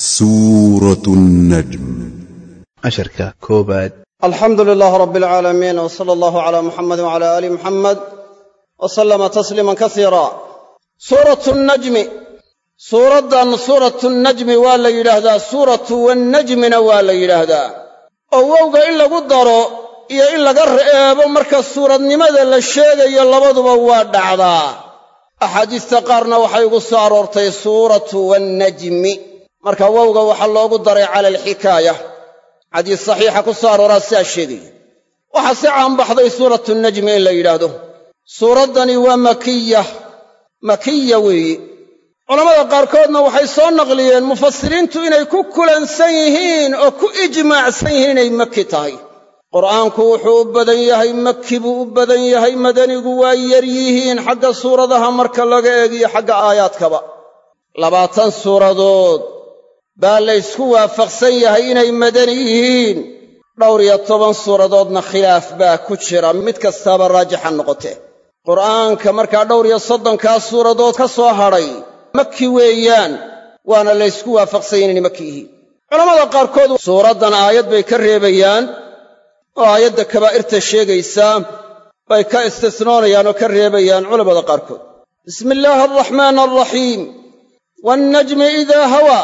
سورة النجم casharka koowaad alxamdu lilaah rab alcaalamiin w sala allahu calaa muxamedi wcala aali muxamed wa sallama tasliiman kasiira suuratu nnajmi suuraddan suuratu nnajmi waa la yidhaahdaa suuratu wannajmina waa la yidhaahdaa oo wowga in lagu daro iyo in laga re'eebo marka suuradnimada la sheegayo labaduba waa dhacdaa axaadiista qaarna waxay ugu soo aroortay suuratu wannajmi marka wowga waxaa loogu daray cala alxikaaya xadiis saxiixa ku soo arooraa sidaa sheegaya waxaa si caanbaxday suuratu najmi in la yidhaahdo suuraddani waa makiya makiya weeye culammada qaarkoodna waxay soo naqliyeen mufasiriintu inay ku kulansan yihiin oo ku ijmaacsan yihiin inay maki tahay qur'aanku wuxuu u badan yahay maki buu u badan yahay madanigu waa yar yihiin xagga suuradaha marka laga eegiyo xagga aayaadkaba labaatan suuradood baa la ysku waafaqsan yahay inay madani yihiin dhowr iyo toban suuradoodna khilaaf baa ku jira mid kastaaba raajixa noqotee qur'aanka markaa dhowr iyo soddonkaa suuradood ka soo hadhay maki weeyaan waana la ysku waafaqsan yahay inay maki yihiin culammada qaarkood suuraddan aayad bay ka reebayaan oo aayadda kabaa'irta sheegaysaa bay ka istisnoonayaan oo ka reebayaan culammada qaarkood bismi illaahi alraxmaan alraxiim waannajmi idaa hawaa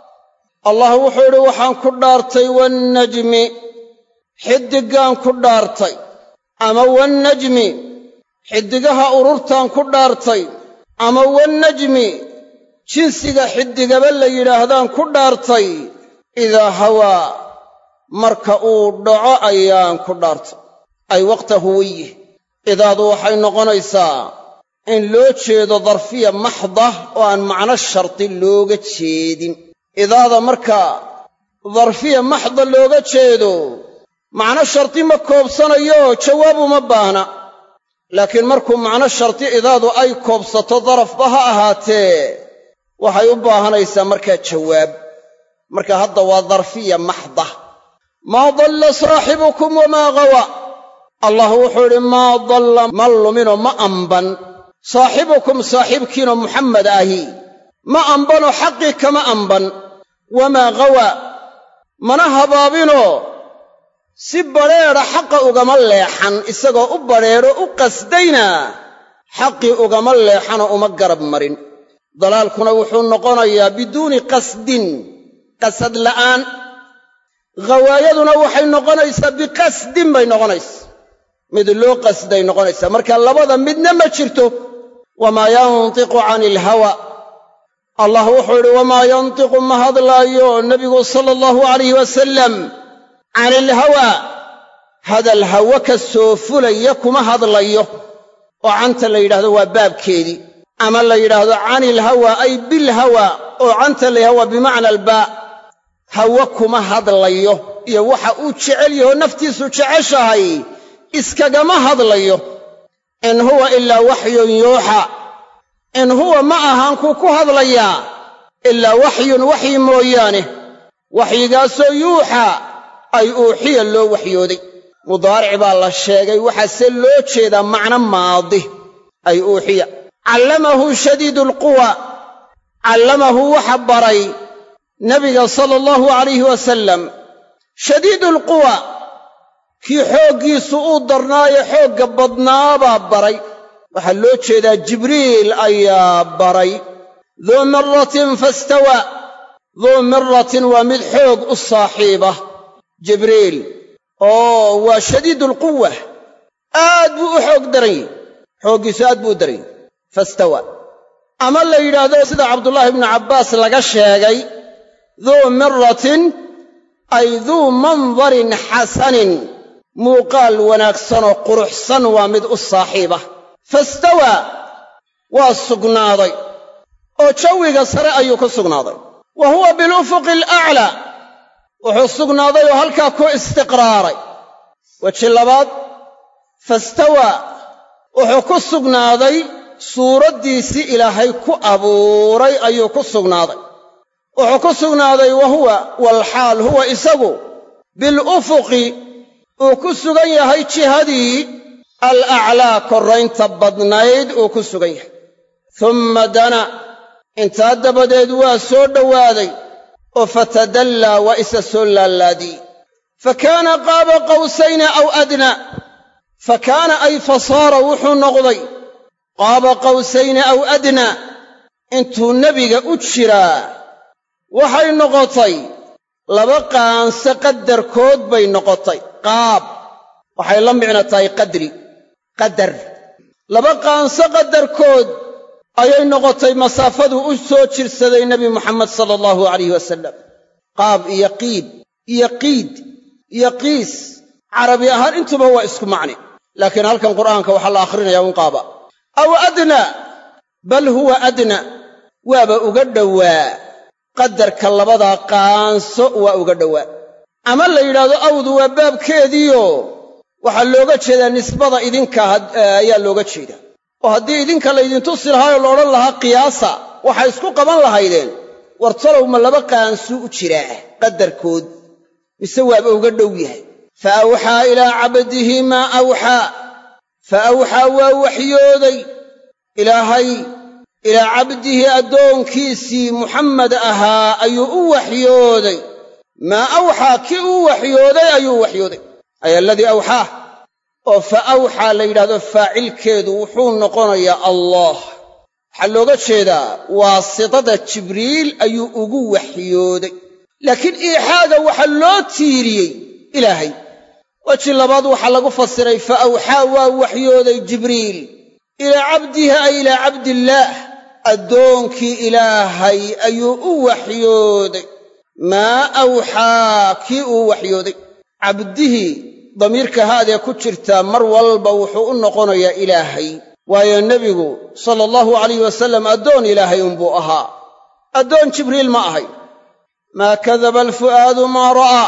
allah wuxuu idhi waxaan ku dhaartay wannajmi xiddiggaan ku dhaartay ama wannajmi xiddigaha ururtaan ku dhaartay ama wannajmi jinsiga xiddigaba la yidhaahdaan ku dhaartay idaa hawaa marka uu dhaco ayaan ku dhaartay ay waqta huwiyih idaadu waxay noqonaysaa in loo jeedo darfiya maxda oo aan macno shardi looga jeedin idaada markaa darfiya maxda looga jeedo macno shardi ma koobsanayo jawaab uma baahna laakiin markuu macno shardi idaadu ay koobsato darafba ha ahaatee waxay u baahanaysaa markaa jawaab marka hadda waa darfiya maxda maa dalla saaxibukum wamaa gawa allah wuxuu idhi maa dalla ma luminoo ma amban saaxibukum saaxiibkiinoo muxammed ahi ma ambanoo xaqii kama amban wamaa gawaa mana habaabinoo si badrheedha xaqa ugama leexan isagoo u badrheedho u qasdayna xaqii ugama leexanoo uma garab marin dalaalkuna wuxuu noqonayaa biduuni qasdin qasad la'aan ghawaayaduna waxay noqonaysaa biqasdin bay noqonaysaa mid loo qasday noqonaysaa marka labada midna ma jirto wamaa yantiqu cani ilhawa allah wuxuu idhi wamaa yantiqu ma hadlaayo nebigu sala allahu alayh wasalam cani ilhawaa hadal hawo ka soo fulaya kuma hadlayo oo canta la yidhahdo waa baabkeedii ama la yidhaahdo cani ilhawaa ay bilhawa oo canta la yidhahdo waa bimacna albaa hawo kuma hadlayo iyo waxa uu jecel yahoo naftiisu jeceshahay iskagama hadlayo in huwa ilaa waxyun yuuxa in huwa ma ahaan kuu ku hadlayaa ilaa waxyun waxyi mooyaane waxyigaasoo yuuxaa ay uuxiya loo waxyooday mudaaric baa la sheegay waxaase loo jeedaa macno maadi ay uuxiya callamahu shadiidu alquwa callamahu waxa baray nebiga sala allahu alayhi wasalam shadiidu alquwa kii xooggiisu uu darnaayo xoogga badnaabaa baray waxaa loo jeedaa jibriil ayaa baray duu miratin fastawaa duu miratin waa mid xoog u saaxiiba jibriil oo waa shadiidulquwa aad buu u xoog daran yahy xooggiisu aad buu u daran yahy fastawaa ama la yidhaahdo sida cabdullaahi ibnu cabbaas laga sheegay duu miratin ay duu mandarin xasanin muuqaal wanaagsanoo quruxsan waa mid u saaxiiba fastawaa waa sugnaaday oo jawiga sare ayuu ku sugnaaday wa huwa bilufuqi alaclaa wuxuu sugnaaday oo halkaa ku istiqraaray weji labaad fastawaa wuxuu ku sugnaaday suuraddiisii ilaahay ku abuuray ayuu ku sugnaaday wuxuu ku sugnaaday wa huwa walxaal huwa isagu bilufuqi uu ku sugan yahay jihadii alaclaa korraynta badnayd uu ku sugan yahay tumma dana intaa dabadeed waa soo dhowaaday oo fatadallaa waa isa soo laalaadiyey fa kaana qaaba qawsayni aw adnaa fa kaana ay fasaara wuxuu noqday qaaba qawsayni aw adnaa intuu nebiga u jiraa waxay noqotay laba qaanse qadarkood bay noqotay qaab waxay la micno tahay qadri qadar laba qaanse qadarkood ayay noqotay masaafaduu u soo jirsaday nebi muxamed sala allahu alayh wasalam qaab iyo qiib iyo qiid iyo qiis carabi ahaan intuba waa isku macni laakiin halkan qur'aanka waxaa la akhrinayaa un qaaba aw adnaa bal huwa adnaa waaba uga dhowaa qadarka labadaa qaanso waa uga dhowaa ama la yidhaahdo awdu waa baabkeediio waxaa looga jeedaa nisbada idinka ayaa looga jeedaa oo haddii idinka laydintusi lahaayoo la odhan lahaa qiyaasa waxay isku qaban lahaydeen war talow ma laba qaansuu u jiraa qadarkood mise waaba uga dhow yahay fa awxaa ilaa cabdihi maa awxaa fa awxaa waa waxyooday ilaahay ilaa cabdihi addoonkiisii muxammed ahaa ayuu u waxyooday maa awxaa kii uu waxyooday ayuu u waxyooday ay aladii awxaah oo fa awxaa la yidhahdo faacilkeedu wuxuu noqonayaa allah waxaa looga jeedaa waasitada jibriil ayuu ugu waxyooday laakiin iixaaga waxaa loo tiiriyey ilaahay weji labaad waxaa lagu fasiray fa awxaa waa waxyooday jibriil ilaa cabdihi ay ilaa cabdillaah addoonkii ilaahay ayuu u waxyooday maa awxaa kii uu waxyooday cabdihii damiirka haadee ku jirtaa mar walba wuxuu u noqonayaa ilaahay waayo nebigu sala allahu alayh wasallam addoon ilaahay unbuu ahaa addoon jibriil ma ahay maa kadaba alfu'aadu maa ra'aa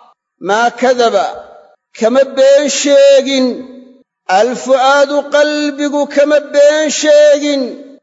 maa kadaba kama been sheegin alfu'aadu qalbigu kama been sheegin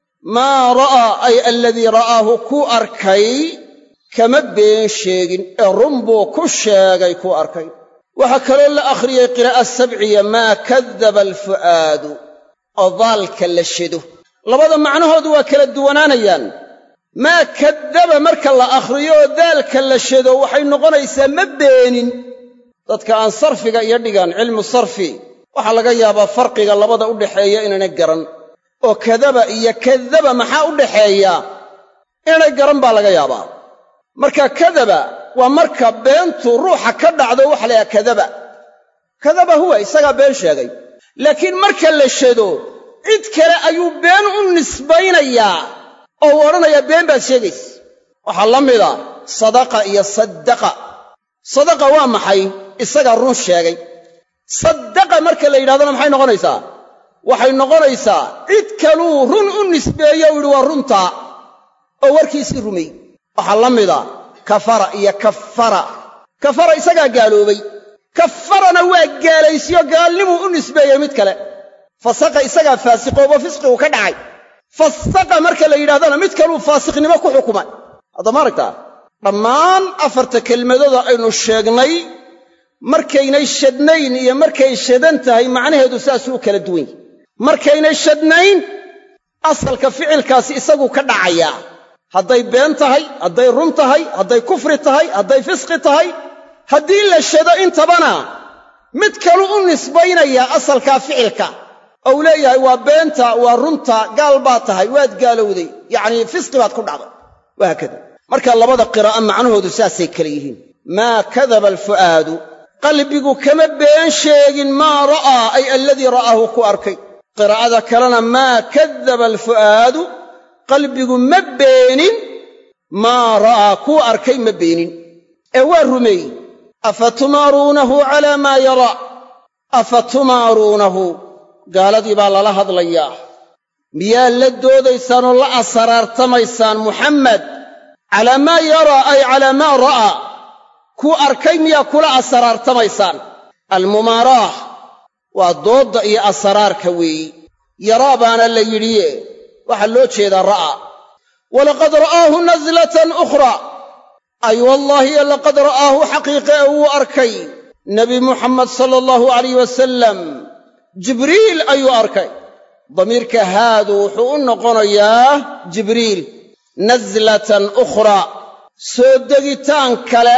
maa ra'aa ay aladii ra'aahu ku arkay kama been sheegin ee run buu ku sheegay ku arkay waxaa kaloo la akhriyey qiraa'a sabciya maa kadaba alfu'aadu oo daalka la shedo labada macnahoodu waa kala duwanaanayaan maa kadaba marka la akhriyo oo daalka la shedo waxay noqonaysaa ma beenin dadka aan sarfiga iyo dhigan cilmu sarfi waxaa laga yaabaa farqiga labada u dhaxeeya inaana garan oo kadaba iyo kadaba maxaa u dhaxeeya inaanay garan baa laga yaabaa marka kadaba waa marka beentu ruuxa ka dhacdo waxa la yidhaha kadaba kadaba huwa isagaa been sheegay laakiin marka la shado cid kale ayuu been u nisbaynayaa oo uu odhanayaa been baad sheegaysa waxaa la mida sadaqa iyo saddaqa sadaqa waa maxay isagaa run sheegay saddaqa marka la yidhahdona maxay noqonaysaa waxay noqonaysaa cid kaluu run u nisbeeye u yidhi waa runtaa oo warkiisii rumey waxaa la mida kafara iyo kafara kafara isagaa gaaloobay kafarana waa gaalaysiyo gaalnimuu u nisbeeyey mid kale fasaqa isagaa faasiqoobo fisqigu ka dhacay fasaqa marka la yidhahdana mid kaluu faasiqnimo ku xukumay hadda ma aragtaa dhammaan afarta kelmadooda aynu sheegnay markaynay shadnayn iyo markay shadan tahay macnaheedu saasuu u kala duwan yahy markaynay shadnayn asalka ficilkaasi isaguu ka dhacayaa hadday been tahay hadday run tahay hadday kufri tahay hadday fisqi tahay haddii la shado intabana mid kalu u nisbaynayaa asalkaa ficilka oo uu leeyahay waa beenta waa runta gaal baad tahay waad gaalowday yacnii fisqi baad ku dhacday wahaakada marka labada qiraa'a macnahoodu saasay kale yihiin maa kadaba alfu'aadu qalbigu kama been sheegin maa ra'aa ay aladii ra'aahu ku arkay qiraa'ada kalena maa kadaba alfu'aadu qalbigu ma beenin maa ra'aa kuu arkay ma beenin ee waa rumeeyey afa tumaaruunahu calaa maa yaraa afa tumaaruunahu gaaladii baa lala hadlayaa miyaa la doodaysaan oo la asaraartamaysaan muxammed calaa maa yaraa ay calaa maa ra'aa kuu arkay miyaa kula asaraartamaysaan almumaaraah waa doodda iyo asaraarka weeyi yaraa baana la yidhiye waxaa loo jeedaa ra'aa walaqad ra'aahu naslatan ukhraa ay wallaahi laqad ra'aahu xaqiiqe ee wuu arkay nebi muxamed sala allahu alayh wasalam jibriil ayuu arkay damiirka haadu wuxuu u noqonayaa jibriil naslatan ukhraa soo degitaan kale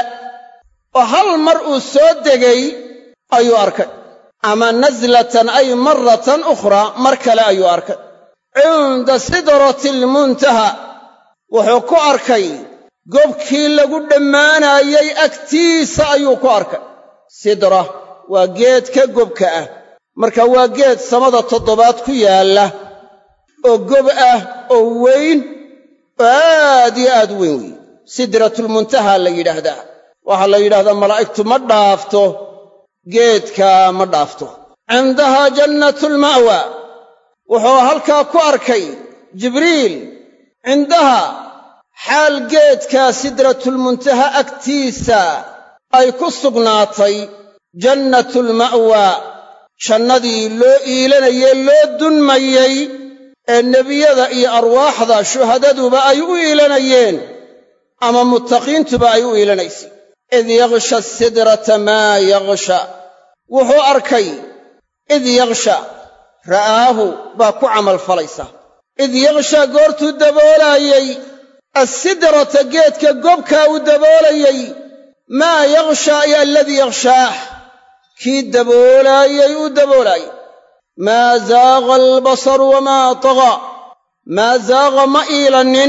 oo hal mar uu soo degay ayuu arkay ama naslatan ay maratan ukhraa mar kale ayuu arkay cinda sidrati almuntaha wuxuu ku arkay gobkii lagu dhammaanayey agtiisa ayuu ku arkay sidra waa geed ka gobka ah marka waa geed samada toddobaad ku yaalla oo gob ah oo weyn oo aad iyo aad u weyn weeye sidratulmuntaha la yidhaahdaa waxaa la yidhahdaa malaa'igtu ma dhaafto geedka ma dhaafto cindahaa jannatulma'wa wuxuu halkaa ku arkay jibriil cindaha xaal geedka sidratulmuntaha agtiisa ay ku sugnaatay jannatulma'wa jannadii loo iilanayey loo dunmayey ee nebiyada iyo arwaaxda shuhadaduba ay u iilanayeen ama muttaqiintuba ay u iilanaysay id yaksha sidrata maa yaksha wuxuu arkay id yaksha ra'aahu baa ku camalfalaysa id yaksha goortuu daboolaayey assidrata geedka gobkaa uu daboolayey maa yaksha ay aladii yakshaah kii daboolaayey uu daboolaayey maa zaaqa albasaru wamaa tagaa maa zaaqa ma iilannin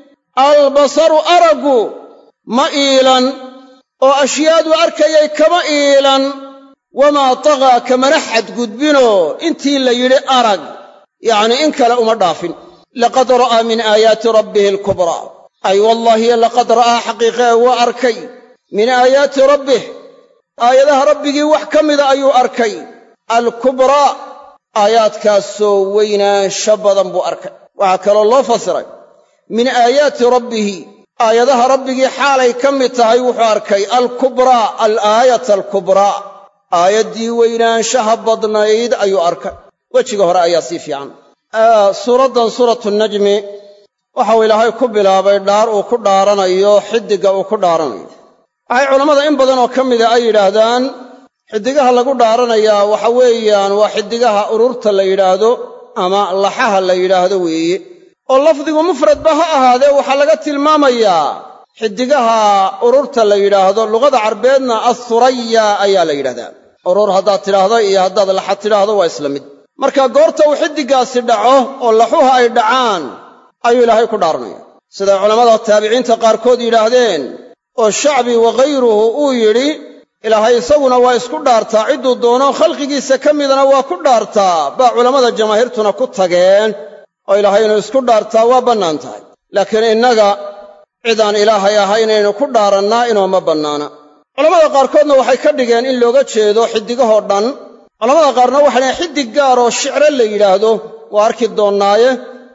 albasaru araggu ma iilan oo ashyaadu arkayay kama iilan wamaa tagaa kamana xadgudbinoo intii la yidhi arag yacnii in kale uma dhaafin laqad ra'aa min aayaati rabbihi alkubraa ay wallaahi laqad ra'aa xaqiiqee waa arkay min aayaati rabbih aayadaha rabbigii wax ka mida ayuu arkay alkubraa aayaadkaasoo weynaansho badan buu arkay waxaa kaloo loo fasiray min aayaati rabbihi aayadaha rabbigii xaalay ka mid tahay wuxuu arkay alkubraa alaayata alkubraa aayaddii weynaanshaha badnayd ayuu arkay wejiga hore ayaa sii fiican suuraddan suuratu najmi waxau ilaahay ku bilaabay dhaar uu ku dhaaranayo xiddigga uu ku dhaaranayo waxay culammada in badan oo ka mida ay yidhaahdaan xiddigaha lagu dhaaranayaa waxa weeyaan waa xiddigaha ururta la yidhaahdo ama laxaha la yidhaahdo weeye oo lafdigu mufradba ha ahaadee waxaa laga tilmaamayaa xiddigaha ururta la yidhaahdo luqada carbeedna assuraya ayaa la yidhahdaa urur haddaad tidhaahdo iyo haddaad laxa tidhaahdo waa isla mid marka goorta uu xiddiggaasi dhaco oo laxuha ay dhacaan ayuu ilaahay ku dhaaranaya siday culammada taabiciinta qaarkood yidhaahdeen oo shacbi waghayruhu uu yidhi ilaahay isaguna waa isku dhaartaa cidduu doono khalqigiisa ka midana waa ku dhaartaa baa culammada jamaahiirtuna ku tageen oo ilaahay inuu isku dhaartaa waa bannaan tahay laakiin innaga cidaan ilaahay ahaynaynu ku dhaarannaa inooma bannaana culammada qaarkoodna waxay ka dhigeen in looga jeedo xiddigahoo dhan culamada qaarna waxay dhahen xiddig gaar oo shicre la yidhaahdo waa arki doonnaaye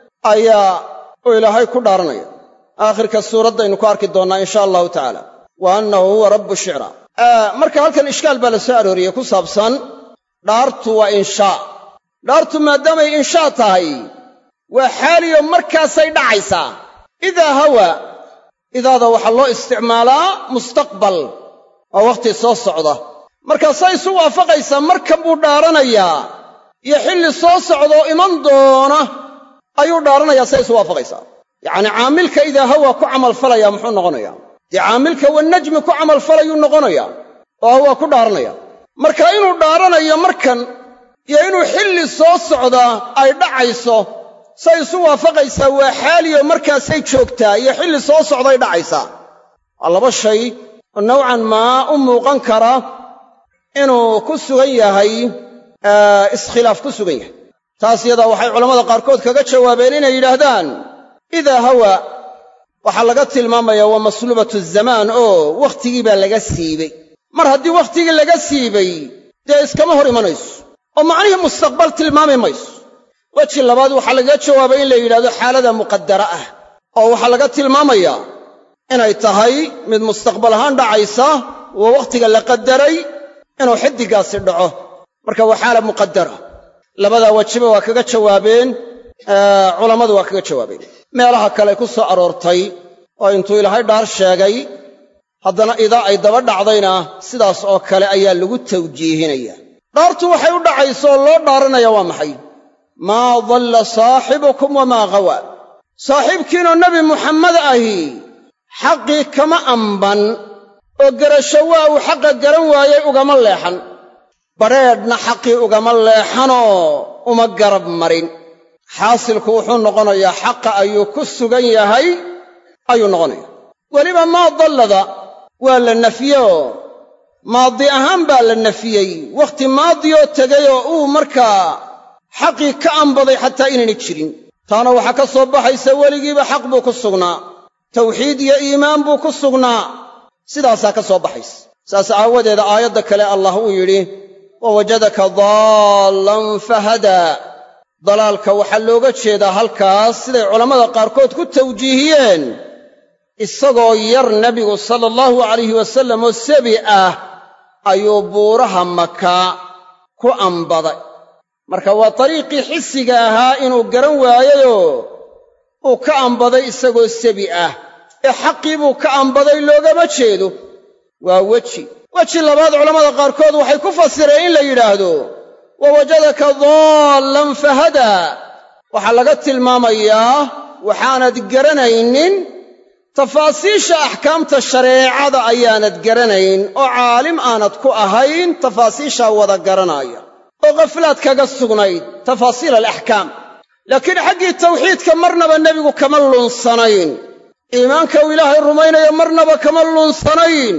ayaa uu ilaahay ku dhaaranaya aakhirka suuraddaynu ku arki doonnaa insha allahu tacaala wa annahu huwa rabbu shicra marka halkan ishkaal baa la soo arooriyey ku saabsan dhaartu waa inshaa dhaartu maadaamay inshaa tahay waa xaaliyo markaasay dhacaysaa idaa hawa idaada waxaa loo isticmaalaa mustaqbal waa wakhti soo socda markaasay isu waafaqaysaa markan buu dhaaranayaa iyo xilli soo socdaoo iman doona ayuu dhaaranayaa say isu waafaqaysaa yacnii caamilka idaa hawa ku camalfalaya muxuu noqonayaa dee caamilka wanajmi ku camalfalayuu noqonayaa oo hawaa ku dhaaranaya marka inuu dhaaranayo markan iyo inuu xilli soo socdaa ay dhacayso say isu waafaqaysaa waa xaaliyo markaasay joogtaa iyo xilli soo socday dhacaysaa waa laba shay oo nowcan maa u muuqan kara inuu ku sugan yahay iskhilaaf ku sugan yahay taas yadaa waxay culammada qaarkood kaga jawaabeen inay yidhaahdaan idaa hawa waxaa laga tilmaamayaa waa masluubatu zamaan oo wakhtigii baa laga siibay mar haddii wakhtigii laga siibay dee iskama hor imanayso oo macnihii mustaqbal tilmaami mayso weji labaad waxaa lagaga jawaabay in la yidhahdo xaalada muqaddara ah oo waxaa laga tilmaamayaa inay tahay mid mustaqbal ahaan dhacaysa waa wakhtiga la qaddaray inuu xiddiggaasi dhaco marka waa xaala muqaddara labadaa wejiba waa kaga jawaabeen culammadu waa kaga jawaabeen meelaha kale ku soo aroortay oo intuu ilaahay dhaar sheegay haddana idaa ay daba dhacdayna sidaas oo kale ayaa lagu tawjiihinaya dhaartu waxay u dhacayso oo loo dhaaranaya waa maxay maa dalla saaxibukum wamaa ghawa saaxiibkiinoo nebi muxammed ahi xaqii kama amban oo garasho waa uu xaqa garan waayey ugama leexan badrheedhna xaqii ugama leexanoo uma garab marin xaasilku wuxuu noqonayaa xaqa ayuu ku sugan yahay ayuu noqonaya weliba maa dallada waa la nafyeoo maadi ahaan baa la nafiyey wakhti maadiyoo tegay oo uu markaa xaqii ka ambaday xataa inaynay jirin taana waxaa ka soo baxaysa weligiiba xaq buu ku sugnaa tawxiid iyo iimaan buu ku sugnaa sidaasaa ka soo baxaysa saas aawadeeda aayadda kale allah uu yidhi wa wajadaka daallan fahadaa dalaalka waxaa looga jeedaa halkaas siday culammada qaarkood ku tawjiihiyeen isagoo yar nebigu sala allahu alayhi wasallam oo sebi ah ayuu buuraha maka ku ambaday marka waa dariiqii xisiga ahaa inuu garan waayeyoo uu ka ambaday isagoo sebi ah ee xaqii buu ka ambaday loogama jeedo waa weji weji labaad culammada qaarkood waxay ku fasireen in la yidhaahdo wa wajadaka daallan fahadaa waxaa laga tilmaamayaa waxaanad garanaynin tafaasiisha axkaamta shareecada ayaanad garanayn oo caalim aanad ku ahayn tafaasiishaa wada garanaya oo khaflaad kaga sugnayd tafaasiil alaxkaam laakiin xaggii tawxiidka marnaba nebigu kama lunsanayn iimaanka uu ilaahay rumaynayo marnaba kama lunsanayn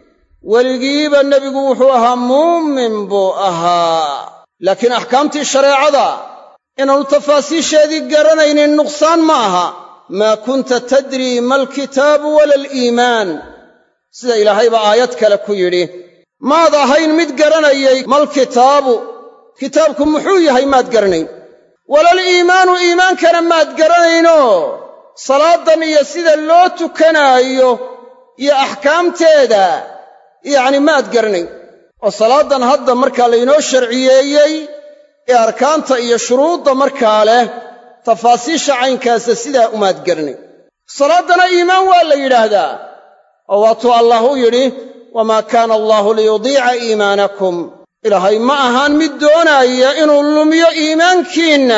weligiiba nebigu wuxuu ahaa muumin buu ahaa laakiin axkaamtii shareecada inaannu tafaasiisheedii garanaynin nuqsaan ma aha maa kunta tadrii ma alkitaabu wala aliimaan sida ilaahayba aayad kale ku yidhi maad ahayn mid garanayay malkitaabu kitaabku muxuu yahay maad garanayn walal iimaanu iimaankana maad garanaynoo salaadan iyo sida loo tukanaayo iyo axkaamteeda yacni maad garanayn oo salaadan hadda markaa laynoo sharciyeeyey ee arkaanta iyo shuruudda markaa leh tafaasiisha caynkaasa sidaa umaad garanayn salaaddana iimaan waa la yidhaahdaa oo waatuu allah u yidhi wamaa kaana allaahu liyudiica iimaanakum ilaahay ma ahaan mid doonaaya inuu lumiyo iimaankiinna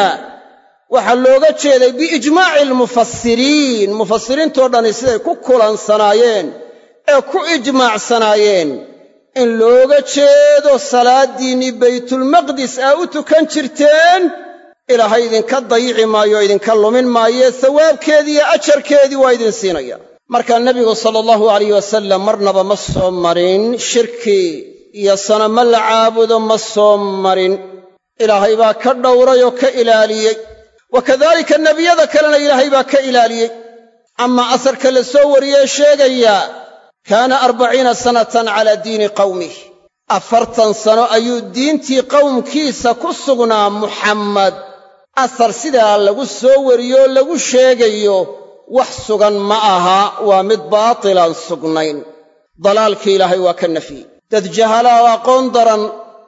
waxaa looga jeeday biijmaaci almufasiriin mufasiriintoo dhani siday ku kulansanaayeen ee ku ijmaacsanaayeen in looga jeedo salaaddiinnii baytulmaqdis aa u tukan jirteen ilaahay idinka dayici maayo o idinka lumin maaye sawaabkeedii iyo ajarkeedii waa idin siinaya markaa nebigu sala allahu alayh wasalam marnaba ma soo marin shirki iyo sanamo la caabudo ma soo marin ilaahay baa ka dhowray oo ka ilaaliyey wa kadaalika nebiyada kalena ilaahay baa ka ilaaliyey amaa asarka la soo wariyee sheegaya kaana arbaciina sanatan calaa diini qawmih afartan sano ayuu diintii qowmkiisa ku sugnaa muxammad asar sidaa lagu soo wariyoo lagu sheegayo wax sugan ma aha waa mid baatilaan sugnayn dalaalkii ilaahay waa ka nafyey dad jahalaa oo aqoon daran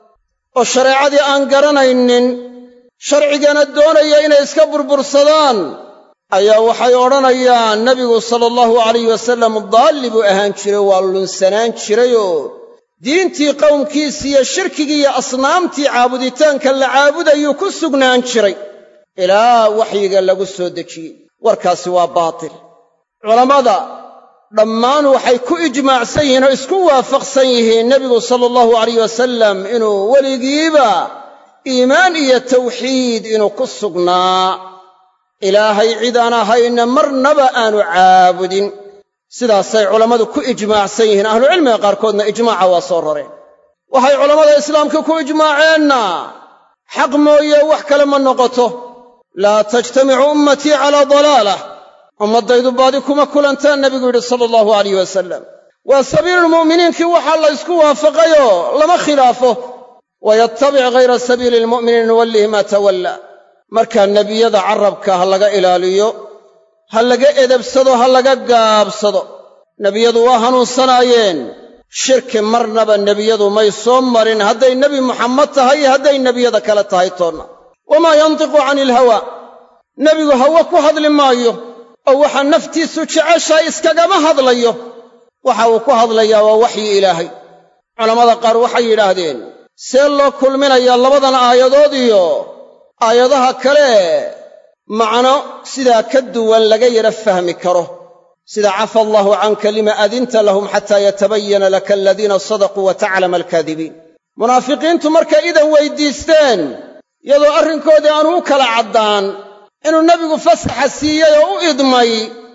oo shareecadii aan garanaynin sharcigana doonaya inay iska burbursadaan ayaa waxay odhanayaan nebigu sala allahu alayh wasallam daalli buu ahaan jiray waa lunsanaan jirayoo diintii qowmkiisii iyo shirkigii iyo asnaamtii caabuditaanka la caabudayuu ku sugnaan jiray ilaa waxyiga lagu soo dejiyey warkaasi waa baatil culammada dhammaan waxay ku ijmaacsan yihiin oo isku waafaqsan yihiin nebigu sala allahu alayh wasalam inuu weligiiba iimaan iyo tawxiid inuu ku sugnaa ilaahay cid aan ahayna marnaba aanu caabudin sidaasay culammadu ku ijmaacsan yihiin ahlucilmiga qaarkoodna ijmaaca waa soo rareen waxay culammada islaamka ku ijmaaceenna xaq mooye wax kale ma noqoto laa tajtamicu ummatii calaa dalaalah ummaddaydu baadi kuma kulantaan nebigu yidhi sala allahu alayh wasalam waa sabiilulmu'miniinkii waxaa la ysku waafaqayoo lama khilaafo wayattabic ghayra sabiili almu'miniin nuwallihi maa tawalla markaa nebiyada carrabka ha laga ilaaliyo ha laga edebsado ha laga gaabsado nebiyadu waa hanuunsanaayeen shirki marnaba nebiyadu may soo marin hadday nebi muxammed tahay iyo hadday nebiyada kale tahay toonna wamaa yantiqu cani ilhawaa nebigu hawe ku hadli maayo oo waxa naftiisu jeceshahay iskagama hadlayo waxa uu ku hadlayaa waa waxyi ilaahay culammada qaar waxay yidhaahdeen see loo kulminayaa labadan aayadood iyo aayadaha kale macno sidaa ka duwan laga yara fahmi karo sida cafa allaahu canka lima adinta lahum xataa yatabayana laka aladiina sadaquu wa taclama alkaadibiin munaafiqiintu markay idan weyddiisteen iyadoo arrinkoodii aanu u kala caddaan inuu nebigu fasaxa siiyey oo u idmay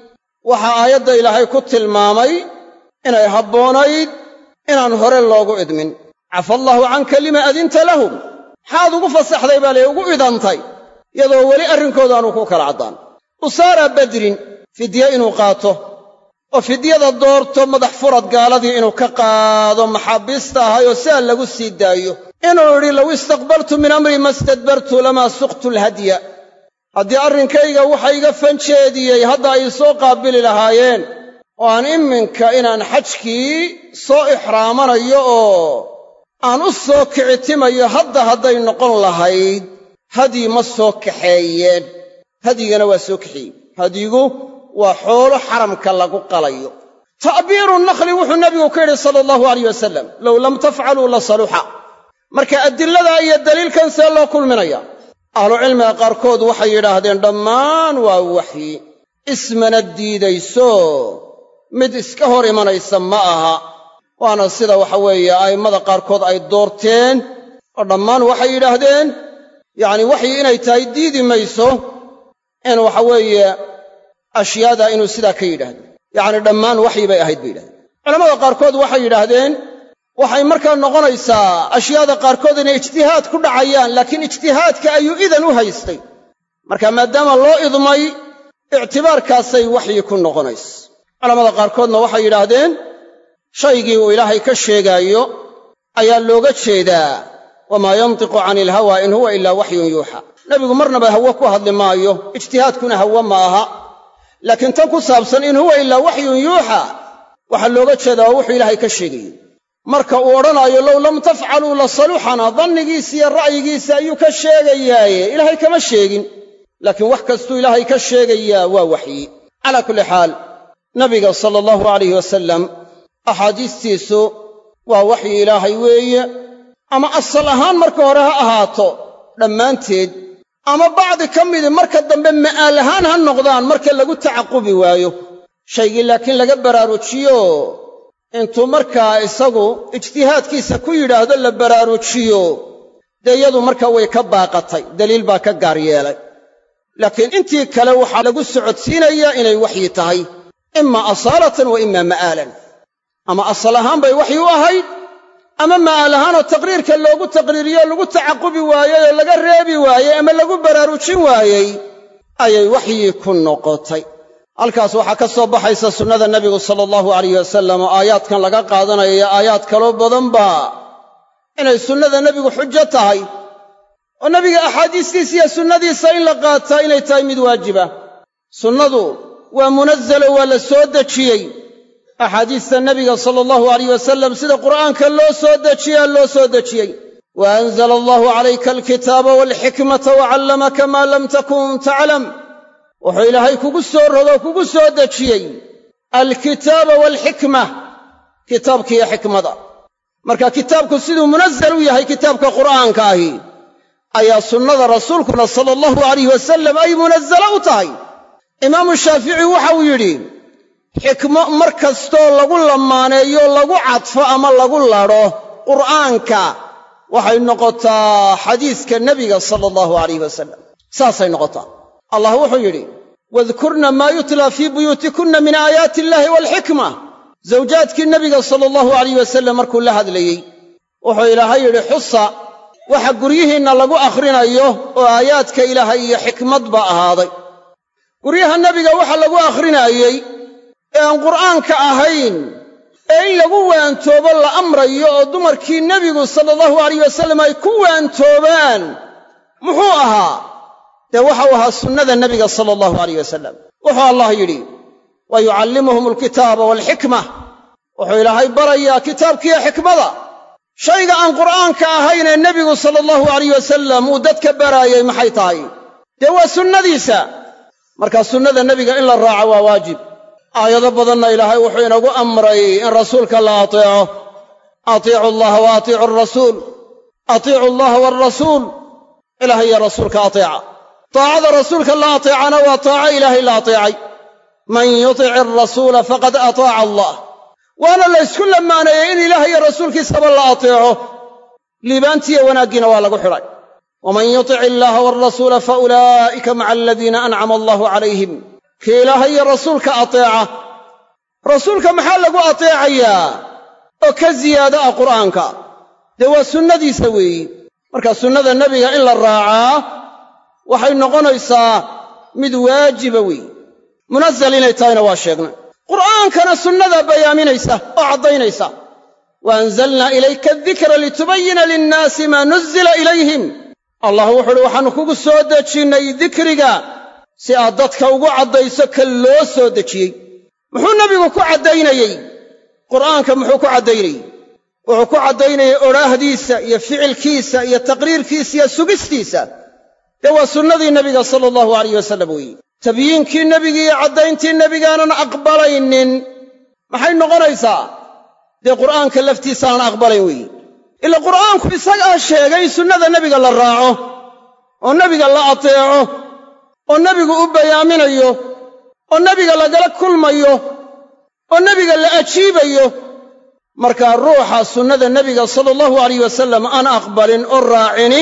waxaa aayadda ilaahay ku tilmaamay inay habboonayd inaan hore loogu idmin cafa allaahu canka lima adinta lahum maxaad ugu fasaxday baa lee ugu idantay iyadoo weli arrinkooda aanu ku kala caddaan usaara badrin fidye inuu qaato oo fidyada doorto madax furad gaaladii inuu ka qaado maxaabiista ahayoo sidaa lagu sii daayo inuu idhi low istaqbaltu min amrii ma stadbartu lamaa suqtu alhadya haddii arrinkayga waxa iga fanjeediyey hadda ay soo qaabili lahaayeen oo aan iminka inaan xajkii soo ixraamanayo oo aan u soo kicitimayo hadda hadday noqon lahayd hadyi ma soo kaxeeyeen hadyigana waa soo kaxeeyey hadyigu waa xoolo xaramka lagu qalayo ta'biiru nakhli wuxuu nebigu ku yidhi sala allahu alayh wasalam low lam tafcaluu la saluxa marka adilladaa iyo daliilkan see loo kulminaya ahlucilmiga qaarkood waxay yidhaahdeen dhammaan waa waxyi ismana diidayso mid iska hor imanaysa ma aha waana sida waxa weeye a'immada qaarkood ay doorteen oo dhammaan waxay yidhaahdeen yacni waxyi inay tahay diidi mayso in waxa weeye ashyaada inuu sidaa ka yidhaahdo yacni dhammaan waxyi bay ahayd bay yidhahdeen culamada qaarkood waxay yidhaahdeen waxay markaa noqonaysaa ashyaada qaarkood inay ijtihaad ku dhacayaan laakiin ijtihaadka ayuu idan u haystay marka maadaama loo idmay ictibaarkaasay waxyi ku noqonaysa culamada qaarkoodna waxay yidhaahdeen shaygii uu ilaahay ka sheegaayo ayaa looga jeedaa wamaa yantiqu cani ilhawa in huwa ilaa waxyun yuuxa nebigu marnaba hawe ku hadli maayo ijtihaadkuna hawe ma aha laakiin tan ku saabsan in huwa ilaa waxyun yuuxa waxaa looga jeedaa waa wuxuu ilaahay ka sheegayey marka uu odhanaayo low lam tafcaluu la saluxana dannigiisa iyo ra'yigiisa ayuu ka sheegayaaye ilaahay kama sheegin laakiin wax kastuu ilaahay ka sheegayaa waa waxyi calaa kulli xaal nabiga sala allahu alayh wasalam axaadiistiisu waa waxyi ilaahay weeye ama asal ahaan marka hore ha ahaato dhammaanteed ama bacdi ka midi marka dambe ma'aal ahaan ha noqdaan marka lagu tacaqubi waayo shaygii laakiin laga baraarujiyo intuu markaa isagu ijtihaadkiisa ku yidhaahdo la baraarujiyo dee iyadu markaa way ka baaqatay daliil baa ka gaar yeelay laakiin intii kale waxaa lagu socodsiinayaa inay waxyi tahay imaa asaalatan wa imaa ma'aalan ama asal ahaan bay waxyi u ahayd ama ma'aal ahaanoo taqriirka loogu taqriiriyo lagu tacaqubi waayey oo laga reebi waayey ama lagu baraarujin waayey ayay waxyi ku noqotay halkaas waxaa ka soo baxaysa sunnada nebigu sala allahu alayh wasalam oo aayaadkan laga qaadanayo iyo aayaad kaloo badanba inay sunnada nebigu xujo tahay oo nebiga axaadiistiisa iyo sunnadiisa in la qaataa inay tahay mid waajiba sunnadu waa munazalo waa la soo dejiyey axaadiista nebiga sala allahu alayh wasalam sida qur'aanka loo soo dejiyaa loo soo dejiyey wa anzala allahu calayka alkitaaba waalxikmata wacallamaka maa lam takun taclam wuxuu ilaahay kugu soo rogo kugu soo dejiyey alkitaaba waalxikma kitaabkiiyo xikmada marka kitaabku siduu munazal u yahay kitaabka qur'aanka ahi ayaa sunnada rasuulkuna sala allahu alayh wasalam ay munazalo u tahay imaamu shaafici waxa uu yidhi xikmo mar kastoo lagu lamaaneeyo lagu cadfo ama lagu ladho qur'aanka waxay noqotaa xadiiska nebiga sala allahu alayh wasalam saasay noqotaa allah wuxuu yidhi wadkurna maa yutlaa fii buyuutikunna min aayaati illaahi waalxikma zawjaadkii nebiga sala allahu alayh wasalam markuu la hadlayey wuxuu ilaahay yidhi xusa waxa guryihiinna lagu akhrinayo oo aayaadka ilaahay iyo xikmadba ahaaday guryaha nebiga waxa lagu akhrinaayey ee aan qur'aanka ahayn ee in lagu waantoobo la amrayo oo dumarkii nebigu sala allahu alayh wasalam ay ku waantoobaan muxuu ahaa dee waxau ahaa sunnada nebiga sala allahu alayh wasalam wuxuu allah yidhi wa yucallimuhum alkitaaba waalxikma wuxuu ilaahay barayaa kitaabkiiyo xikmada shayga aan qur'aanka ahayn ee nebigu sala allahu alayh wasalam uu dadka baraayay maxay tahay dee waa sunnadiisa markaa sunnada nebiga in la raaco waa waajib aayado badanna ilaahay wuxuu inagu amray in rasuulka la ateeco atiicu allaha wa atiicu alrasuul atiicu allaha waalrasuul ilahay iyo rasuulka ateeca taacada rasuulka la ateecana waa taaco ilaahay la ateecay man yutic alrasuula faqad ataaca allah waana la ysku lamaaneeyey in ilaah iyo rasuulkiisaba la ateeco liibaantiiyo wanaaggiina waa lagu xidhay waman yutic illaaha waalrasuula fa ulaa'ika maca aladiina ancama allahu calayhim kii ilaaha iyo rasuulka ateeca rasuulka maxaa lagu ateecayaa oo ka ziyaado ah qur'aanka dee waa sunnadiisa weeyi marka sunnada nebiga in la raacaa waxay noqonaysaa mid waajiba weeyi munazal inay tahayna waa sheegnay qur'aankana sunnadaa bayaaminaysa oo caddaynaysa wa anzalnaa ilayka adikra litubayina linnaasi maa nuzila ilayhim allah wuxu uhi waxaannu kugu soo dejinnay dikriga si aad dadka ugu caddayso ka loo soo dejiyey muxuu nebigu ku caddaynayey qur'aanka muxuu ku caddaynayey wuxuu ku caddaynayay odhaahdiisa iyo ficilkiisa iyo taqriirkiisa iyo sugistiisa dee waa sunnadii nebiga sala allahu alayh wasallam weeye tabyiinkii nebigi iyo caddayntii nebigaanan aqbalaynin maxay noqonaysaa dee qur'aanka laftiisa aan aqbalayn weeye ila qur'aanku isagaa sheegay in sunnada nebiga la raaco oo nebiga la ateeco oo nebigu u bayaaminayo oo nebiga lagala kulmayo oo nebiga la ajiibayo markaa ruuxa sunnada nebiga sala allahu alayh wasallam aan aqbalin oo raacini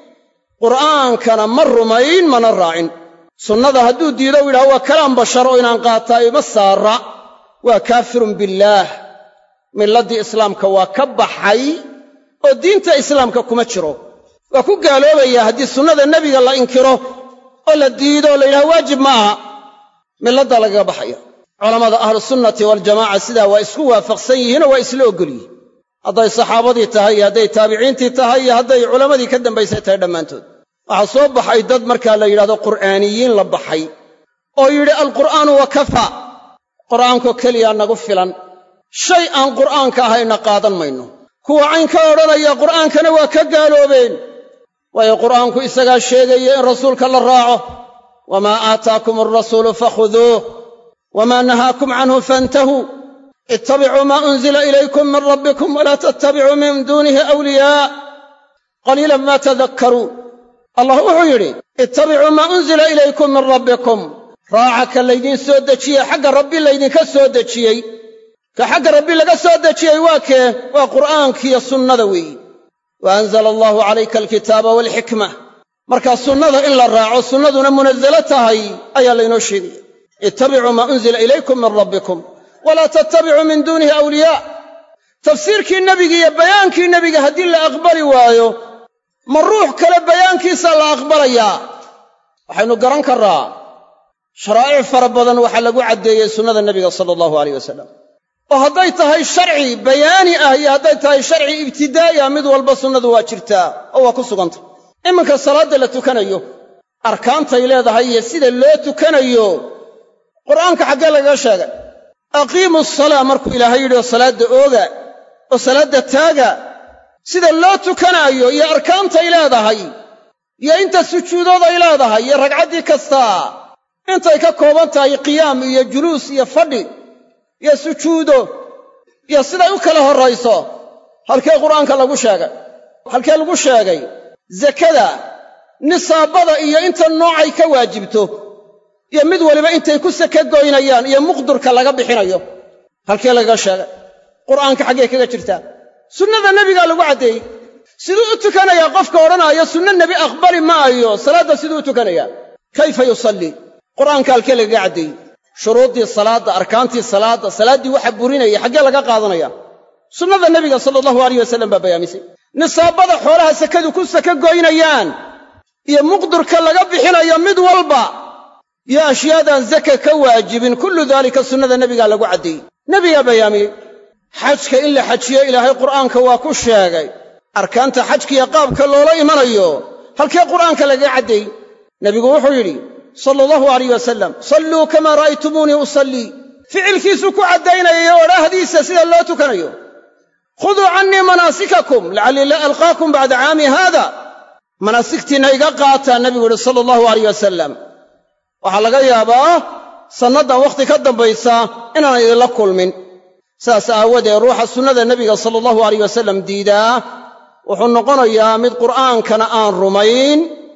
qur'aankana ma rumayn mana raacin sunnada hadduu diido u yidhaha waa kalaam bashar oo inaan qaataa ima saara waa kaafirun billaah milladdii islaamka waa ka baxay oo diinta islaamka kuma jiro waa ku gaaloobaya haddii sunnada nebiga la inkiro oo la diido oo la yidhaha waajib ma aha milladda lagaga baxaya culammada ahlusunnati waljamaca sidaa waa isku waafaqsan yihiinoo waa isla oggol yihin hadday saxaabadii tahay iyo hadday taabiciintii tahay iyo hadday culammadii ka dambaysay tahay dhammaantood waxaa soo baxay dad markaa la yidhahdo qur'aaniyiin la baxay oo yidhi alqur'aanu wa kafa qur'aankoo keliyaa nagu filan shay aan qur'aanka ahayna qaadan mayno kuwa cayn ka odhanaya qur'aankana waa ka gaaloobeen waayo qur'aanku isagaa sheegaya in rasuulka la raaco wamaa aataakum alrasuulu fakhuduuh wamaa nahaakum canhu faintahuu ittabicuu maa unzila ilaykum min rabbikum walaa tattabicuu min duunihi awliyaa qaliilan maa tadakkaruun allah wuxuu yidhi ittabicuu maa unzila ilaykum min rabbikum raaca ka laydiin soo dejiyey xagga rabbi laydinka soo dejiyey ka xagga rabbi laga soo dejiyey waa kee waa qur'aankiiyo sunnada weeyi wa anzala allaahu calayka alkitaaba waalxikma markaa sunnada in la raaco sunnaduna munazalo tahay ayaa laynoo sheegaya ittabicuu maa unzila ilaykum min rabbikum walaa tattabicuu min duunihi awliyaa tafsiirkii nebiga iyo bayaankii nebiga haddii la aqbali waayo ma ruux kale bayaankiisaa la aqbalayaa waxaynu garan karraa sharaa'ic fara badan waxaa lagu caddeeyey sunnada nebiga sala allahu alayh wasalam oo hadday tahay sharci bayaani ah iyo hadday tahay sharci ibtidaa'i ah mid walba sunnadu waa jirtaa oo waa ku suganta iminka salaadda la tukanayo arkaantay leedahay iyo sida loo tukanayo qur'aanka xaggee lagaga sheegay aqiimu asalaa markuu ilaahay yidhi oo salaadda ooga oo salaadda taaga sida loo tukanaayo iyo arkaantay leedahay iyo inta sujuudood ay leedahay iyo ragcaddii kastaa intay ka kooban tahay qiyaam iyo juluus iyo fadhi iyo sujuudo iyo siday u kala horrayso halkee qur'aanka lagu sheegay halkee lagu sheegay zakada nisaabada iyo inta noocay ka waajibto iyo mid waliba intay ku saka goynayaan iyo muqdurka laga bixinayo halkee lagaga sheegay qur'aanka xaggee kaga jirtaa sunnada nebigaa lagu caddeeyey siduu u tukanayaa qofka odhanaayo sunno nebi aqbali maayo salaadda siduu u tukanayaa kayfa yusallii qur'aanka halkee lagaga caddeeyey shuruuddii salaadda arkaantii salaadda salaaddii waxa burinaya xaggee laga qaadanaya sunnada nebiga sala allahu alayh wasallam baa bayaamisay nisaabada xoolaha sakadu ku saka goynayaan iyo muqdurka laga bixinayo mid walba iyo ashyaadaan zaka ka waajibin kullu daalika sunnada nebigaa lagu caddeeyey nebigaa bayaamiyey xajka in la xajiyo ilaahay qur'aanka waa ku sheegay arkaanta xajkiiyo qaabka loola imanayo halkee qur'aanka lagaga caddeeyey nebigu wuxuu yidhi sala allahu alayh wasalam salluu kamaa ra'aytumuunii usallii ficilkiisuu ku caddaynaya odhaahdiisa sida loo tukanayo khuduu cannii manaasikakum lacallii la alqaakum bacda caami haada manaasigtiinna iga qaataa nebigu yidhi sala allahu alayh wasalam waxaa laga yaabaa sannaddan wakhti ka dambaysa inaan idinla kulmin sidaas aawadeed ruuxa sunnada nebiga sala allahu alayh wasalam diidaa wuxuu noqonayaa mid qur'aankana aan rumayn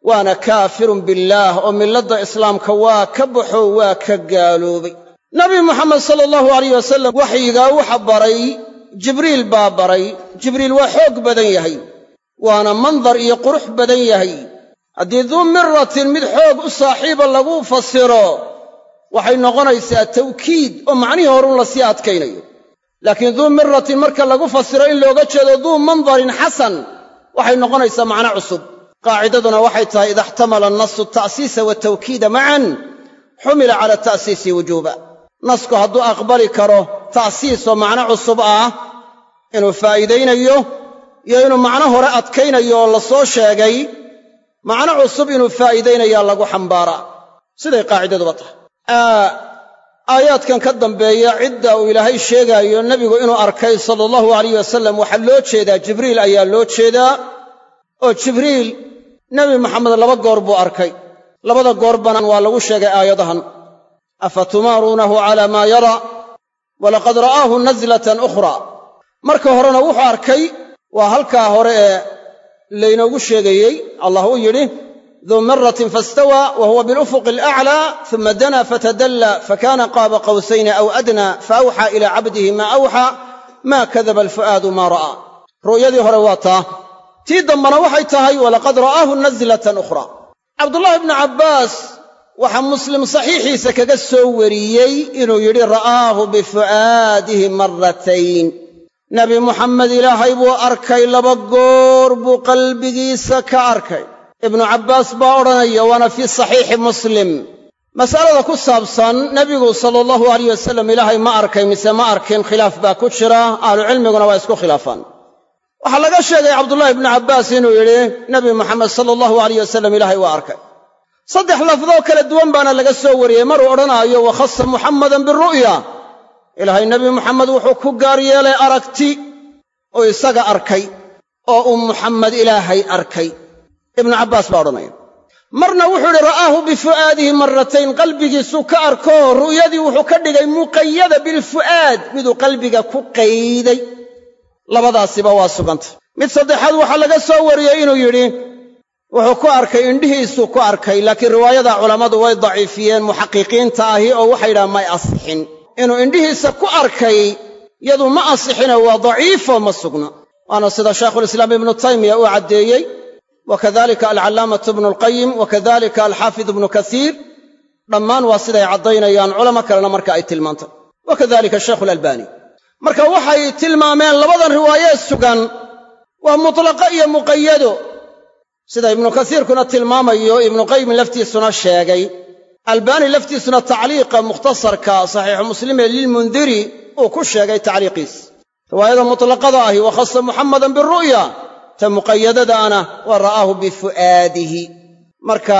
waana kaafirun billaah oo milladda islaamka waa ka baxo waa ka gaaloobay nabi moxamed sala allahu alayh wasalam waxyigaa waxa baray jibriil baa baray jibriil waa xoog badan yahay waana mandar iyo qurux badan yahay haddii duu miratin mid xoog u saaxiiba lagu fasiro waxay noqonaysaa tawkiid oo macnihii horun la sii adkaynayo laakiin duu miratin marka lagu fasiro in looga jeedo duu mandarin xasan waxay noqonaysaa macno cusub qaacidaduna waxay tahay ida ixtamala annasu ta'siisa watawkiida macan xumila cala ta'siisi wujuuba nasku hadduu aqbali karo ta'siis oo macno cusub ah inuu faa'iidaynayo iyo inuu macno hore adkaynayo oo la soo sheegay macno cusub inuu faa'iidaynayaa lagu xambaaraa siday qaacidaduba tahay aayaadkan ka dambeeya cidda uu ilaahay sheegaayo nebigu inuu arkay sala allahu alayh wasalam waxaa loo jeedaa jibriil ayaa loo jeedaa oo jibriil nebi maxamed laba goor buu arkay labada goorbana waa lagu sheegay aayadahan afa tumaaruunahu cala maa yara walaqad ra'aahu nazlatan ukhraa marka horena wuxuu arkay waa halkaa hore ee laynoogu sheegayey allah uu yidhi duu miratin faistawaa wa huwa bilufuqi alaclaa uma danaa fatadalla fakana qaaba qawsayni aw adnaa faawxaa ilaa cabdihi maa awxaa maa kadaba alfu'aadu maa ra'aa ru'yadii hore waa taa tii dambana waxay tahay walaqad ra'aahu nazlatan ukhraa cabdullaahi bnu cabbaas waxaa muslim saxiixiisa kaga soo wariyey inuu yidhi ra'aahu bifu'aadihi marratayn nebi muxamed ilaahay buu arkay laba goor buu qalbigiisa ka arkay ibnu cabbaas baa odhanaya waana fii saxiixi muslim mas'alada ku saabsan nebigu sala allahu alayh wasalam ilaahay ma arkay mise ma arkin khilaaf baa ku jira ahlucilmiguna waa isku khilaafaan waxaa laga sheegay cabdullaahi ibnu cabbaas inuu yidhi nebi moxamed sala allahu alayh wasalam ilaahay waa arkay saddex lafdoo kala duwan baana laga soo wariyey maruu odhanaayo wakhasa muxammadan biru'ya ilaahay nebi moxamed wuxuu ku gaar yeelay aragti oo isaga arkay oo uu muxammed ilaahay arkay ibnu cabbaas baa odhanaya marna wuxuu idhi ra'aahu bifu'aadihi marratayn qalbigiisuu ka arko ru'yadii wuxuu ka dhigay muqayada bilfu'aad miduu qalbiga ku qayday labadaasiba waa sugantay mid saddexaad waxaa laga soo wariyey inuu yidhi wuxuu ku arkay indhihiisuu ku arkay laakiin riwaayada culammadu way daciifiyeen muxaqiqiinta ahi oo waxay yidhahaan may asixin inuu indhihiisa ku arkay yadu ma asixine waa daciifo ma sugna waana sida shaykhulislaam ibnu taymiya uu caddeeyey wa kadalika alcallaamatu ibnu alqayim wa kadalika alxaafid ibnu kasiir dhammaan waa siday caddaynayaan culamo kalena marka ay tilmaantay wa kadalika shaykhu alalbani marka waxay tilmaameen labadan riwaayee sugan waa mutlaqa iyo muqayado sida ibnu kasiirkuna tilmaamayo ibnuqayim laftiisuna sheegay albaani laftiisuna tacliiqa mukhtasarka saxiixu muslime lilmundiri uu ku sheegay tacliiqiis riwaayada mutlaqada ahi wa khasa muxamadan biru'ya ta muqayadadaana wa ra'aahu bifu'aadihi marka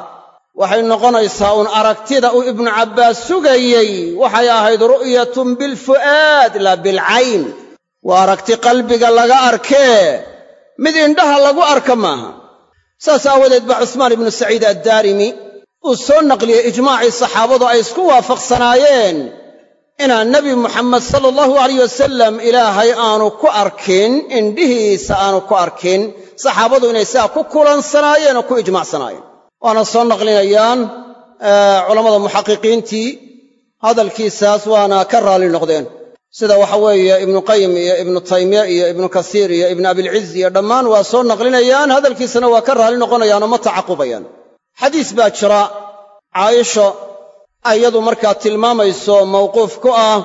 waxay noqonaysaa uun aragtida uu ibnu cabbaas sugayey waxay ahayd ru'yatun bilfu'aad laa bilcayn waa aragti qalbiga laga arkee mid indhaha lagu arka maaha saas aawadeed baa cusmaan ibnu saciid addaarimi uu soo naqliyey ijmaacii saxaabadu ay isku waafaqsanaayeen inaan nebi muxamed sala allahu alayh wasalam ilaahay aanu ku arkin indhihiisa aanu ku arkin saxaabadu inay sidaa ku kulansanaayeen oo ku ijmacsanaayeen waana soo naqlinayaan culammada muxaqiqiintii hadalkiisaas waana ka raalli noqdeen sida waxa weeye ibnu qayim iyo ibnu taymiya iyo ibnu kasiir iyo ibnu abilciz iyo dhammaan waa soo naqlinayaan hadalkiisana waa ka raalli noqonayaanoo ma tacaqubayaan xadiis baa jira caaisho iyadu markaa tilmaamayso mawquuf ku ah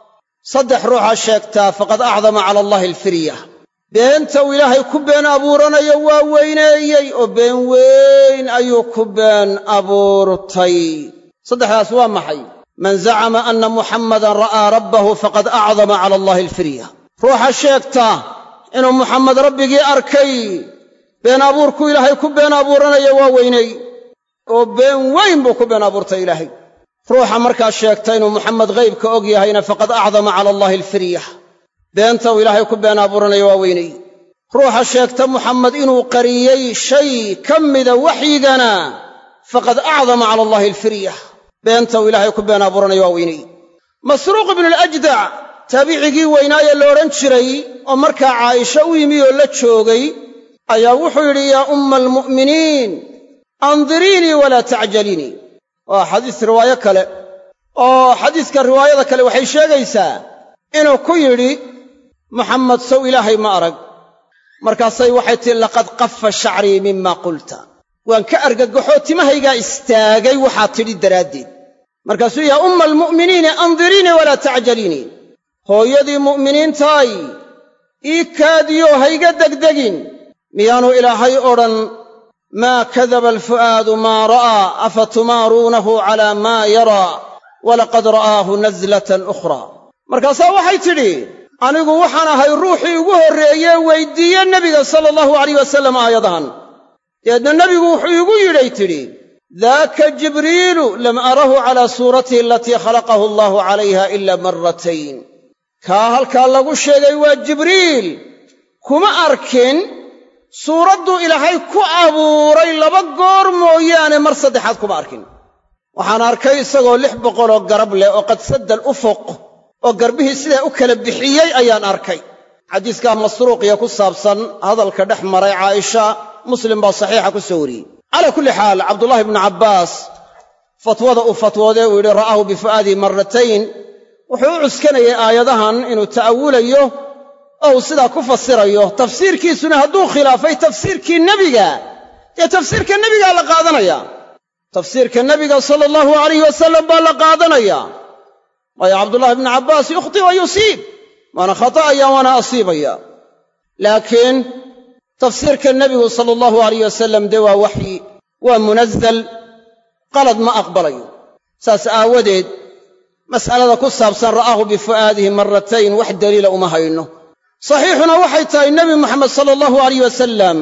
saddex ruuxa sheegtaa faqad acdama cala allahi alfirya beenta uu ilaahay ku been abuuranayo waa weyneeyey oo been weyn ayuu ku been abuurtay saddexdaas waa maxay man zacama anna muxammadan ra'aa rabbahu faqad acdama cala allahi alfirya ruuxa sheegta inuu muxammed rabbigii arkay been abuurku ilaahay ku been abuuranayo waa weyney oo been weyn buu ku been abuurtay ilaahay ruuxa markaa sheegta inuu muxamed ghaybka og yahayna faqad acdama cala allahi alfirya beenta uu ilaahay ku been abuuranayo waa weyney ruuxa sheegta muxamed inuu qariyey shay ka mida waxyigana faqad acdama cala allahi alfirya beenta uu ilaahay ku been abuuranayo waa weyney masruuq ibnu alajdac taabicigii weynaaye la odhan jiray oo markaa caaisha u yimi oo la joogay ayaa wuxuu yidhi yaa umma almu'miniin andiriinii walaa tacjaliinii waa xadiis riwaayo kale oo xadiiska riwaayada kale waxay sheegaysaa inuu ku yidhi muxammed sow ilaahay ma arag markaasay waxay tihi laqad qafa shacrii mima qulta waan ka argagaxoo timahaygaa istaagay waxaa tidhi daraaddeed markaasuu yaa umma almu'miniini andiriinii walaa tacjaliinii hooyadii mu'miniintaay ii kaadiyo hayga degdegin miyaanu ilaahay odhan maa kadaba alfu'aadu maa ra'aa afa tumaaruunahu calaa maa yaraa walaqad ra'aahu naslatan ukhraa markaasaa waxay tidhi anigu waxaan ahay ruuxii ugu horreeye weyddiiye nebiga sala allahu alayh wasallam aayadahan dabeedna nebigu wuxuu iigu yidhay tidhi daaka jibriilu lam arahu calaa suuratihi alatii khalaqahu allahu calayha ila marratayn kaa halkaa lagu sheegay waa jibriil kuma arkin suuradduu ilaahay ku abuuray laba goor mooyaane mar saddexaad kuma arkin waxaan arkay isagoo lix boqoloo garab leh oo qad sadda alufuq oo garbihii sidaa u kala bixiyey ayaan arkay xadiiskaa masruuqiya ku saabsan hadalka dhex maray caaisha muslim baa saxiixa ku soo wariyey calaa kulli xaal cabdullaahi bnu cabbaas fatwada uu fatwoodee uu yidhi ra'aahu bifu'aadihi marratayn wuxuu u cuskanayay aayadahan inuu ta'awulayo oo uu sidaa ku fasirayo tafsiirkiisuna hadduu khilaafay tafsiirkii nebiga dee tafsiirka nebigaa la qaadanaya tafsiirka nebiga sala allahu alayh wasalam baa la qaadanaya waayo cabdullahi bnu cabbaas yukhti wa yusiib waana khata'aya waana asiibaya laakiin tafsiirka nebigu sala allahu alayh wasalam dee waa waxyi waa munazal qalad ma aqbalayo saas aawadeed mas'alada ku saabsan ra'aahu bifu'aadihi marratayn wax daliila uma hayno saxiixuna waxay tahay nebi moxamed sala allahu alayh wasalam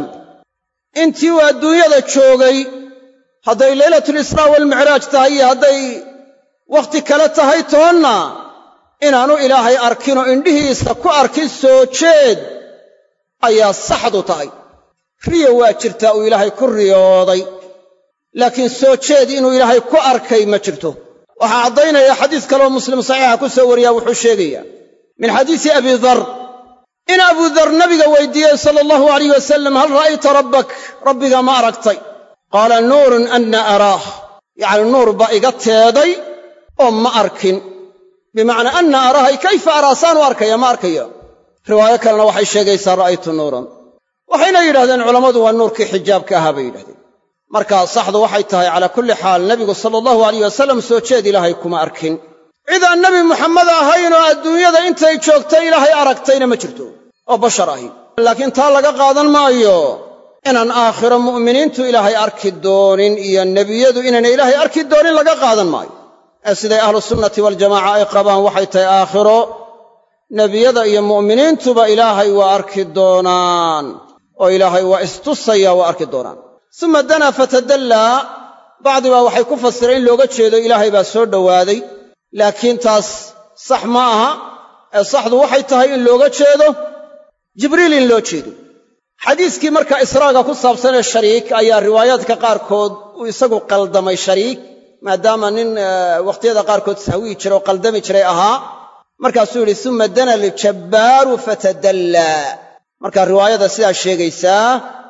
intii uu adduunyada joogay hadday leylatulisraa waalmicraaj tahay iyo hadday wakhti kale tahay toonna inaanu ilaahay arkinoo indhihiisa ku arkin soo jeed ayaa saxdu tahay riyo waa jirtaa uu ilaahay ku riyooday laakiin soo jeed inuu ilaahay ku arkay ma jirto waxaa caddaynaya xadiis kaleoo muslim saxiixa ku soo wariyaa wuxuu sheegayaa min xadiisi abi dar in abuu dar nabiga weydiiyey sala allahu alayh wasalam hal ra'ayta rabbak rabbiga ma aragtay qaala nuurun anna araah yacni nuur baa iga teeday oo ma arkin bimacnaa anna araahay kayfa araa saanu arkaya ma arkayo riwaayo kalena waxay sheegaysaa ra'aytu nuuran waxayna yidhahdeen culammadu waa nuurkii xijaabka ahaa bay yidhahdeen marka saxdu waxay tahay calaa kulli xaal nebigu sala allahu alayh wasalam soo jeed ilaahay kuma arkin cid aan nebi muxamed ahayn oo adduunyada intay joogtay ilaahay aragtayna ma jirto oo bashar ahi laakiin taa laga qaadan maayo inaan aakhiro mu'miniintu ilaahay arki doonin iyo nebiyadu inaynay ilaahay arki doonin laga qaadan maayo ee siday ahlu sunnati waljamaaca ay qabaan waxay tahay aakhiro nebiyada iyo mu'miniintuba ilaahay waa arki doonaan oo ilaahay waa istusaya waa arki doonaan suma danaa fatadallaa bacdibaa waxay ku fasireen in looga jeedo ilaahay baa soo dhowaaday laakiin taas sax ma aha ee saxdu waxay tahay in looga jeedo jibriil in loo jeedo xadiiskii marka israaga ku saabsanee shariik ayaa riwaayaadka qaarkood uu isagu qaldamay shariik maadaama nin wakhtiyada qaarkood sahwiyi jira oo qaldami jiray ahaa markaasuu yidhi suma dana aljabbaaru fatadallaa marka riwaayada sidaa sheegaysaa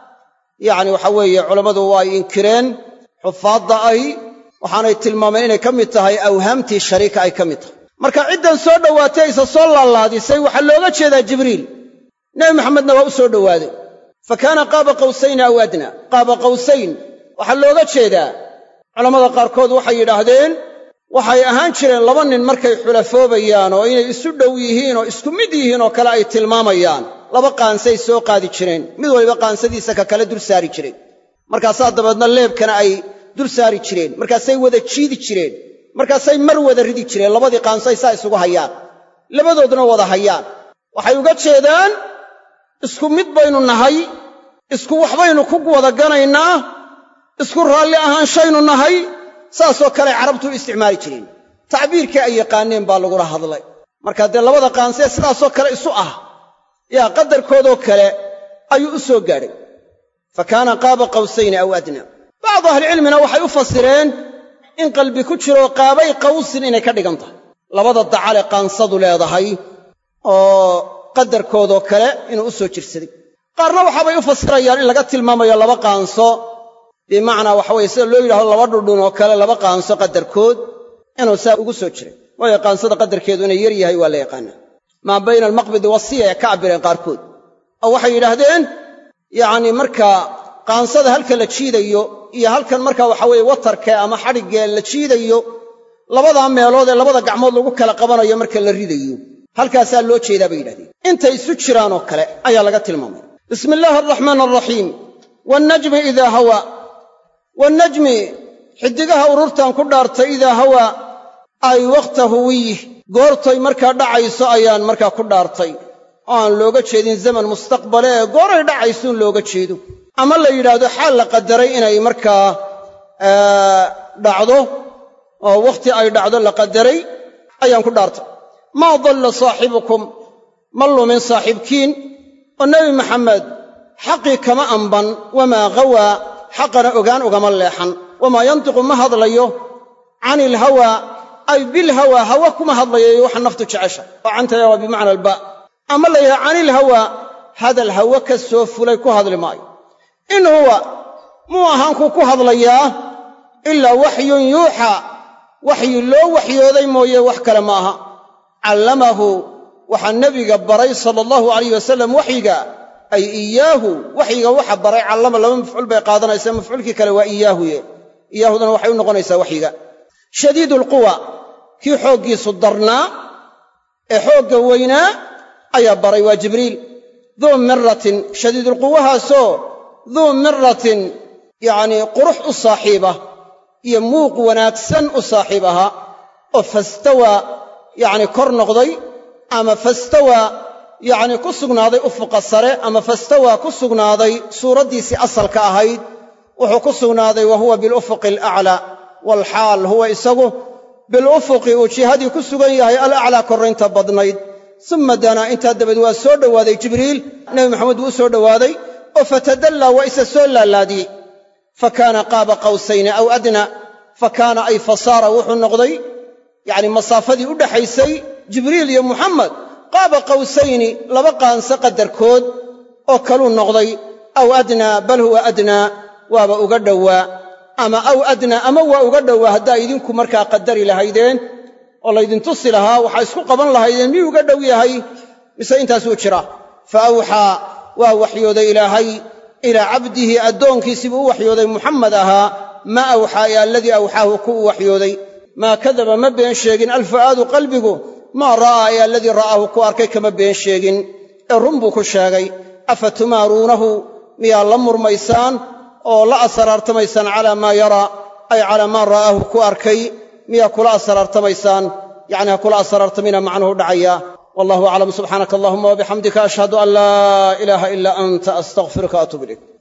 yacni waxa weeye culammadu waa ay inkireen xufaadda ay waxaanay tilmaameen inay ka mid tahay awhaamtii shariika ay ka mid tahay marka ciddan soo dhowaatay aysa soo laalaadisay waxaa looga jeedaa jibriil nebi maxamedna waa u soo dhowaaday fa kaana qaaba qawsayni aw adnaa qaaba qawsayn waxaa looga jeedaa culammada qaarkood waxay yidhaahdeen waxay ahaan jireen laba nin markay xulafoobayaan oo inay isu dhow yihiin oo isku mid yihiin oo kale ay tilmaamayaan laba qaansay soo qaadi jireen mid waliba qaansadiisa ka kale dul saari jireen markaasaa dabeedna leebkana ay dul saari jireen markaasay wada jiidi jireen markaasay mar wada ridi jireen labadii qaansay saa isugu hayaan labadoodna wada hayaan waxay uga jeedaan isku mid baynu nahay isku waxbaynu ku wada ganaynaa isku raalli ahaanshaynu nahay saasoo kale carabtu u isticmaali jireen tacbiirkii ay yaqaaneen baa lagula hadlay marka dee labada qaansee sidaasoo kale isu ah yaa qadarkoodoo kale ayuu u soo gaadhay fa kaana qaaba qawsayni aw adnaa bacdu ahlicilmina waxay u fasireen in qalbi ku jiro qaabay qawsin inay ka dhigan tahay labada dacale qaansadu leedahay oo qadarkoodoo kale inuu u soo jirsaday qaarna waxaabay u fasirayaan in laga tilmaamayo laba qaanso bimacnaa waxa weye sida loo yidhahdo laba dhudhun oo kale laba qaanso qadarkood inuu saa ugu soo jiray waayo qaansada qadarkeedu inay yar yahay waa la yaqaanaa maa bayna almaqbidi wasiya ay ka cabbireen qaarkood oo waxay yidhaahdeen yacni markaa qaansada halka la jiidayo iyo halkan markaa waxa weeye watarkee ama xadhiggee la jiidayo labadaa meelood ee labada gacmood lagu kala qabanayo marka la ridayo halkaasaa loo jeedaa bay yidhahdeen intay isu jiraanoo kale ayaa laga tilmaamay bismi illaahi araxmaan araxiim wannajmi idaa hawaa wannajmi xiddigaha ururtan ku dhaartay idaa hawaa ay wakhta huwiyih goortay markaa dhacayso ayaan markaa ku dhaartay oo aan looga jeedin zaman mustaqbale ee gooray dhacaysuun looga jeedo ama la yidhaahdo xaal la qadaray inay markaa dhacdo oo wakhti ay dhacdo la qadaray ayaan ku dhaartay maa dalla saaxibukum ma lumin saaxiibkiin oo nebi maxamed xaqii kama amban wamaa ghawaa xaqana ogaan ugama leexan wamaa yantiqu ma hadlayo cani ilhawaa ay bilhawaa hawa kuma hadlayo iyo waxa naftu jecesha oo cantaya waa bimacna albaa ama la yidhaha canilhawaa hadal hawe ka soo fulay ku hadli maayo in huwa muu ahaankuu ku hadlayaa ilaa waxyun yuuxaa waxyi loo waxyooday mooye wax kale ma aha callamahu waxaa nebiga baray sala allahu alayh wasalam waxyiga ay iyaahu waxyiga waxa baray callama laba mafcuul bay qaadanaysaa mafcuulkii kale waa iyaahuye iyaahudana waxay u noqonaysaa waxyiga shadiidu alquwa kii xooggiisu darnaa ee xoogga weynaa ayaa baray waa jibriil duu miratin shadiidulquwahaasoo duu miratin yacnii qurux u saaxiiba iyo muuq wanaagsan u saaxiib ahaa oo fastawaa yacni kor noqday ama fastawaa yacni ku sugnaaday ufuqa sare ama fastawaa ku sugnaaday suuraddiisii asalka ahayd wuxuu ku sugnaaday wa huwa bilufuqi alaclaa waalxaal huwa isagu bilufuqi uu jihadii ku sugan yahay alaclaa korraynta badnayd summa danaa intaa dabaed waa soo dhowaaday jibriil nebi maxamed wuu u soo dhowaaday oo fatadallaa waa isa soo laalaadiyey fa kaana qaaba qawsayni aw adna fa kaana ay fasaara wuxuu noqday yacni masaafadii u dhaxaysay jibriil iyo muxamed qaaba qawsayni laba qaanso qadarkood oo kaluu noqday aw adnaa bal huwa adnaa waaba uga dhowaa ama aw adnaa ama waa uga dhowaa haddaa idinku markaa qadari lahaydeen oo laydin tusi lahaa waxaa isku qaban lahaydeen miyuu uga dhow yahay mise intaasuu jira fa awxaa waa waxyooday ilaahay ilaa cabdihi addoonkiisii buu u waxyooday muxamed ahaa ma awxaa ee alladii awxaahu ku u waxyooday maa kadaba ma been sheegin alfu'aadu qalbigu maa ra'aa ee alladii ra'aahu ku arkay kama been sheegin ee run buu ku sheegay afa tumaaruunahu miyaa la murmaysaan oo la asraartamaysaan calaa maa yaraa ay calaa maa ra'aahu ku arkay miyaa kula asraartamaysaan yacni ha kula asraartamina macnuhu dhacaya wallahu aclam subxaanaka allahuma wabixamdika ashhadu an laa ilaaha ilaa anta astaqfiruka atuub ilayk